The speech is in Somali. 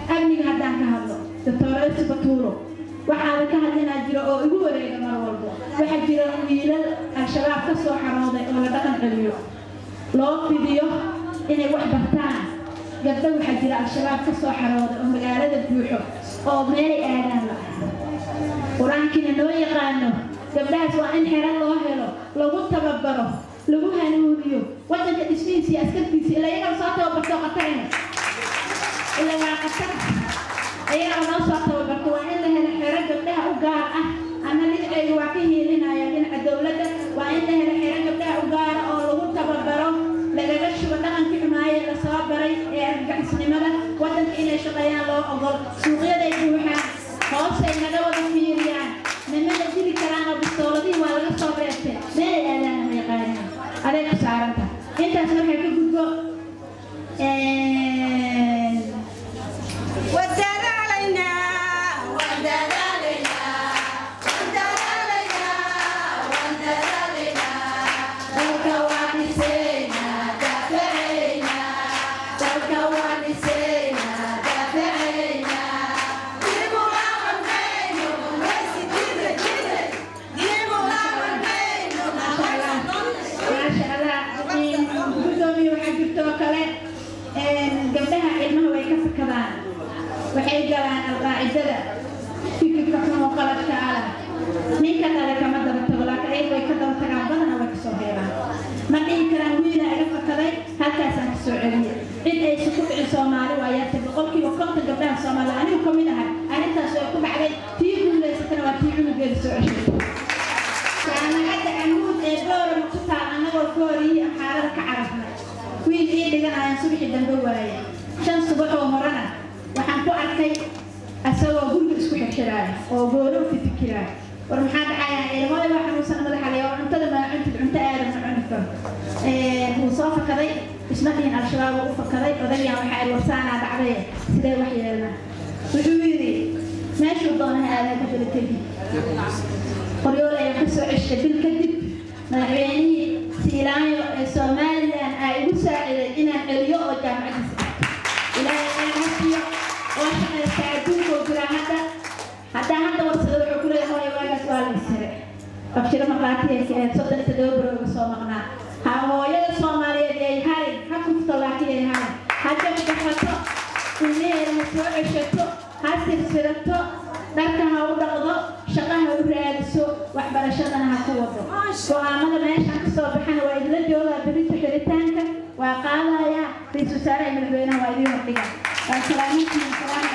amniga haddaan ka hadlo doctoresi batuuro waxaada ka hadlinaa jiro oo igu wareega mar walbo waxaa jira wiilal al-shabaab ka soo xarooday oo la dhaqan celiyo loo fidiyo inay wax bartaan gabdho waxaa jira al-shabaab ka soo xarooday oo magaalada buuxo oo meelay aadaan la qur-aankiina noo yaqaano gabdhahaas waa in xero loo helo lagu tababaro lagu hanuuniyo wadanka dhismihiisa iyo askartiisa ila iyagaa soo tababarto qatarina ila waa qatar iyagaa noo soo tababarto waa in la helo xero gabdhaha u gaar ah ama dhinacayga waa ka hiilinaya dhinaca dowladda waa in la helo xero gabdhaha u gaara oo lagu tababaro lagaga shubo dhaqankii xumaaye la soo baray ee argagixisnimada wadanka inay shaqeeyaan loo ogol suuqyaday buuxaan hoosay naga wada fiiriyaan nimada dili karaan oo bistooladihii waa laga soo reebtay meelay aadaana ma yaqaanin aday ku saaranta intaas waxay ka gudbo gudoomiye waxaa jirto oo kale gabdhaha cilmaha way ka fakadaan waxay galaan alqaacidada fikirka xun oo qaladka ah ninka dhale kama daba tago laakiin ayaga way ka daba tagaan badana way kasoo heelaan ma dhihi karaan wiila iga fakaday halkaasaan kasoo celiyay cid aysa ku dhicin soomaali waa yaatay boqolkiiba konton gabdhaha soomaaliya anigu ka mid ahay arrintaas way ku dhacday tii guulaysatana waa tii cunugeeda soo ceshay jaamacadda amuud ee boorama ku taal annagoo fooriyii xaalada ka carafnay wiil ii dhiganayaan subaxii dambe waaya shan subax oo horena waxaan ku arkay asagoo guriga isku xirxiraaya oo gooro u fikiraaya war maxaa dhacaya ilmada waa xanuunsan madaxa le oo cuntada maa cuntid cunto aadan ma cuni karo wuu soo fakaday isma dhihin al-shabaab uu u fakaday odagyaan waxaa iri warsaanaa dhacday sidee wax yeelnaa wuxuu yidhi meeshuu doonaha aadaa ka dala tegi qoryool ayaa ka soo ceshay bil kadib madaxweynihii siilaayo ee somalilan aa igu saaciday inaan celiyo oo jaamacadiisa ah ilaahay aan hasiyo oo shaqaysta adduunkoo jiraa hadda haddaa hadda warsada wuxuu ku leeyahay hooyo waagaas waa la isire abshiro maqaatiyayka ee soddon iyo toddoba baro uga soo maqnaa ha hooyada soomaaliyeed yay harin ha kufto laakiin yay harin ha jabjafato ilmaheeda ha soo ceshato ha sirsirato dharka ha u dhaqdo shaqa ha u raadiso waxbarashadana ha ku wado go-aamada meeshaan ka soo baxana waa idila joogaa berita xiritaanka waa qaadayaa ra-iisul wasaaraha madaxweynaha waa idiin hordhiga waa salaamintiin salaam